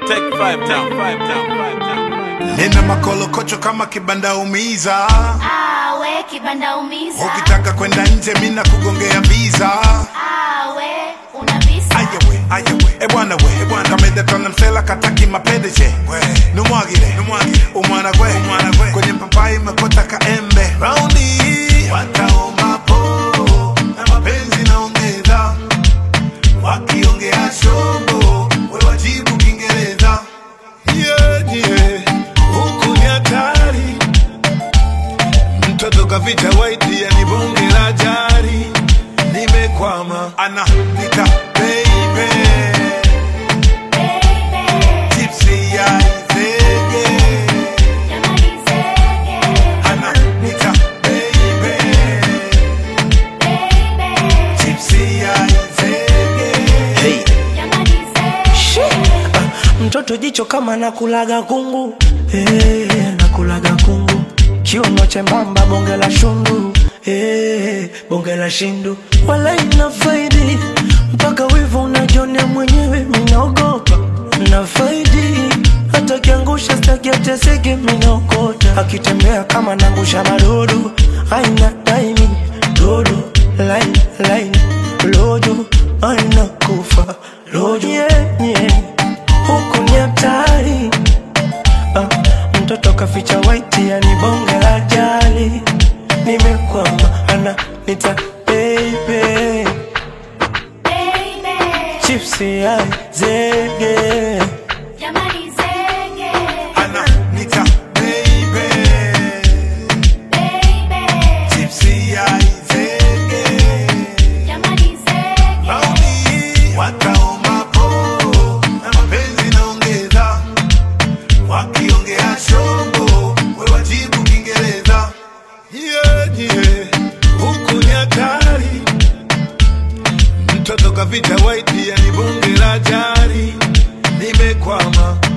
Take five down, five down, five down. nina makolokocho kama kibanda umiza awe kibanda umiza ukitaka kwenda nje mina kugongea visa awe una visa ayawe ayawe ebwana we ebwana kamedetona msela kataki mapendeje numwagire numwagire umwana gwe umwana gwe kwenye papai mekota kaembe raundi wataombapo na mapenzi naongeza wakiongea shogo we wajibu kiingereza yeah, yeah. huku ni hatari mtoto kaficha waiti yani bonge la jari nimekwama ana nita baby baby tipsy ya izege jamani zege ana nita baby baby tipsy ya izege Hey. jamani zege mtoto jicho kama nakulaga kungu hey, nakulaga kungu kiuno chembamba bonge la shundu hey, bonge la shindu wala ina faidi mpaka wivu unajonea mwenyewe minaogopa na faidi hata kiangusha staki ateseke minaokota akitembea kama nangusha madodo aina daimi dodo laini laini lojo aina kufa lojo yeah, yeah huku ni hatari ah, mtoto kaficha waiti yani bonge la jali nimekwama ana nita baby baby chipsi ya zege jamani zege ana nita baby baby tipsy ya izege jamani zege Raundi wataombapo na mapenzi naongeza, wakiongea shongo we wajibu Kiingereza. Yeah, yeah, huku ni hatari, mtoto kaficha waiti yani bonge la jari, nimekwama